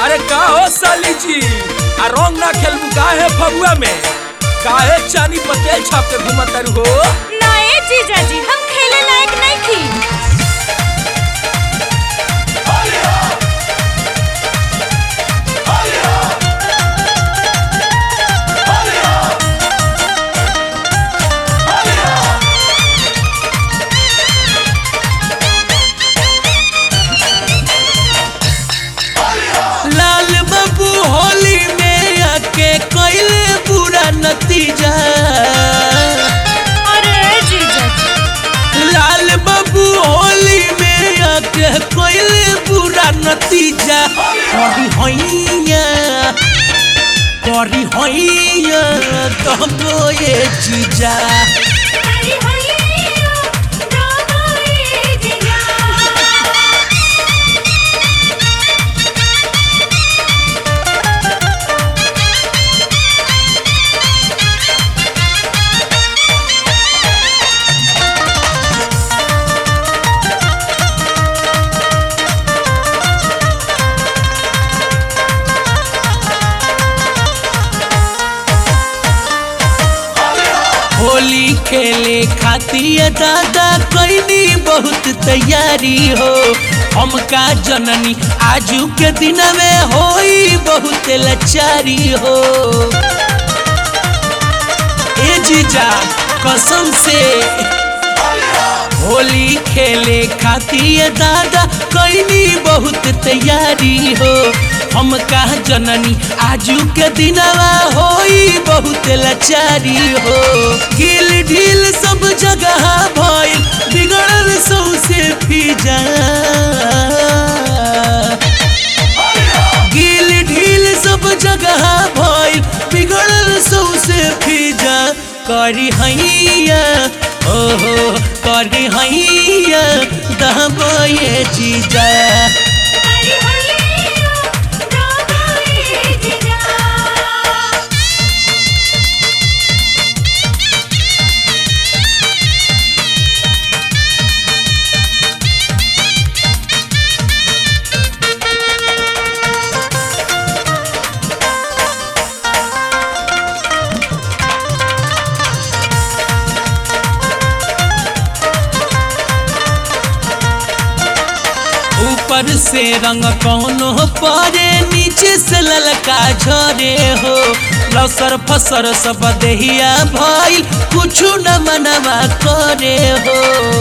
अरे का हो साली जी आ रंग ना खेलबू काहे फगुआ में काहे चानी पतेल छाप के घुमत तारू हो ना ए जीजाजी हम खेले लायक नहीं थी लाल बाबू होली में आके कैले बुरा नतीजा अरे ए जीजाजी लाल बाबू होली में आके कैले बुरा नतीजा करी हैया करी हैया तबो ये चीजा अरे होइयो रामा ए जीजा होली खेले खातिर दादा कैनी बहुत तैयारी हो हमका जननी आजू के दिन में होई बहुत लाचारी हो ए जीजा कसम से होली खेले खातिर दादा कैनी बहुत तैयारी हो हम कहा जननी आजू के दिनवा होई बहुत लाचारी हो गिल ढील सब जगह भइल बिगड़ल सौसे फिजा गिल ढील सब जगह भइल बिगड़ल सौसे फिजा करी हैया ओहो करी हैया दहबो ये चीजा अरे होइयो रामा ए जीजा ऊपर से रंग कौनो परे नीचे से ललका झरे हो लसर फसर सब देहिया भइल कुछु न मनवा करे हो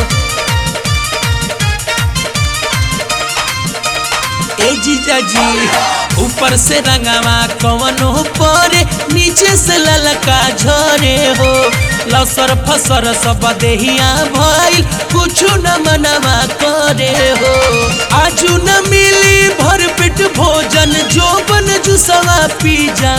ए जीजा जी ऊपर से रंगवा कवनो परे नीचे से ललका झरे हो लसर फसर सब देहिया भइल कुछु न मनवा करे हो आजू न मिली भर पेट भोजन जोबन जुसवा पी जा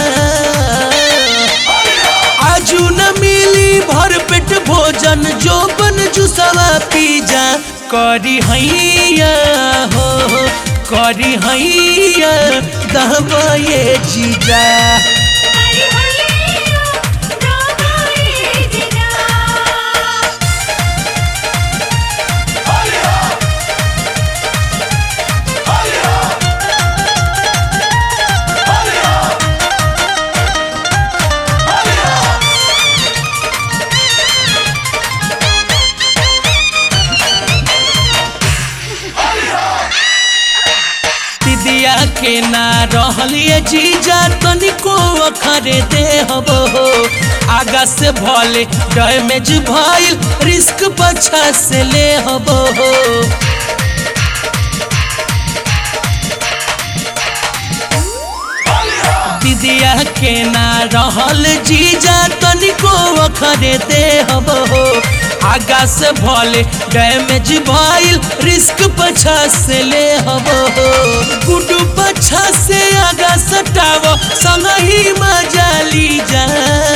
आजू न मिली भर पेट भोजन जोबन जुसवा पी जा करी हैया हो हो, करी हैया दहबा ये चीजा अरे होइयो रामा ए जीजा दिदिया के ना रहलिए जीजा तनिको अखरे दे हबो हो आगा से भले डैमेज भइल रिस्क पछा से ले हबो हो दिदिया के ना रहल जीजा तनिको अखरे दे हबो हो आगा से भले डैमेज भइल रिस्क पछा से ले हबो हो गुडू पछा से आगा सटावो संग ही मजा ली जा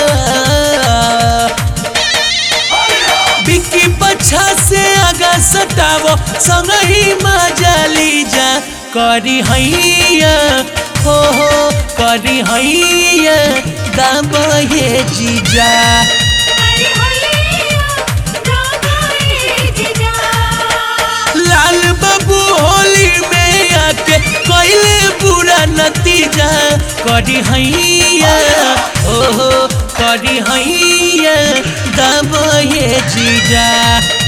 बिक्की पछा से आगा सटावो संग ही मजा ली जा करी हैया हो हो करी हैया दाब ये जीजा अरे होइयो रामा ए जीजा लाल बाबू होली में आके कैले बुरा नती करी हैया ओहो करी हैया दबो ये जीजा